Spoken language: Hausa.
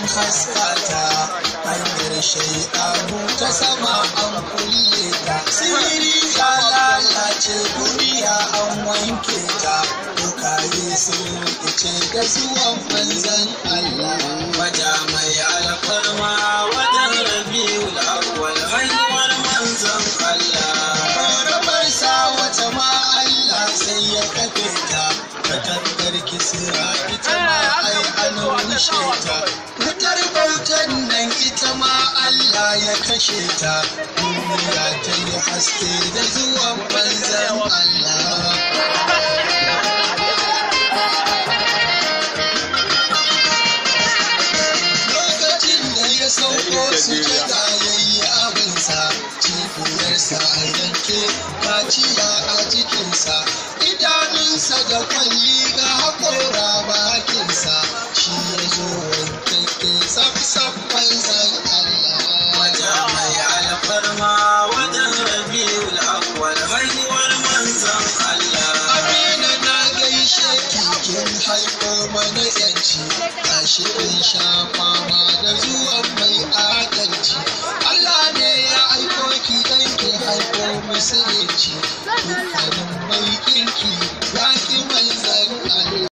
haskata hanyar shaidanu ta sama an kulle ta sirri ya lalace duniya an wanke ta dukaye sun rikice da zuwan manzan Allah Wata mai alfarma wajen rabiul awwal haihuwar manzon Allah. rabar sa wata ma Allah sai ya kafe ta katangar kisira ita ma ai an rushe ta wutar bautan nan ita ma Allah ya kashe ta duniya ta yi haske da zuwan manzan Allah lokacin da ya sauko su jada yayi abinsa cibiyarsa a yanke kaciya a jikinsa idanunsa da kwalli ga haƙora bakinsa shi ya zo wankakke saf-saf manzan Wata Allah mai alfarma wajen rabiul awwal haihuwar manzon Allah. Amina na gaishe kikin haifo mana yanci gashi in sha fama da zuwan mai adalci Allah ne ya aiko ki dan ki haifo musulunci dukkanin mai kinki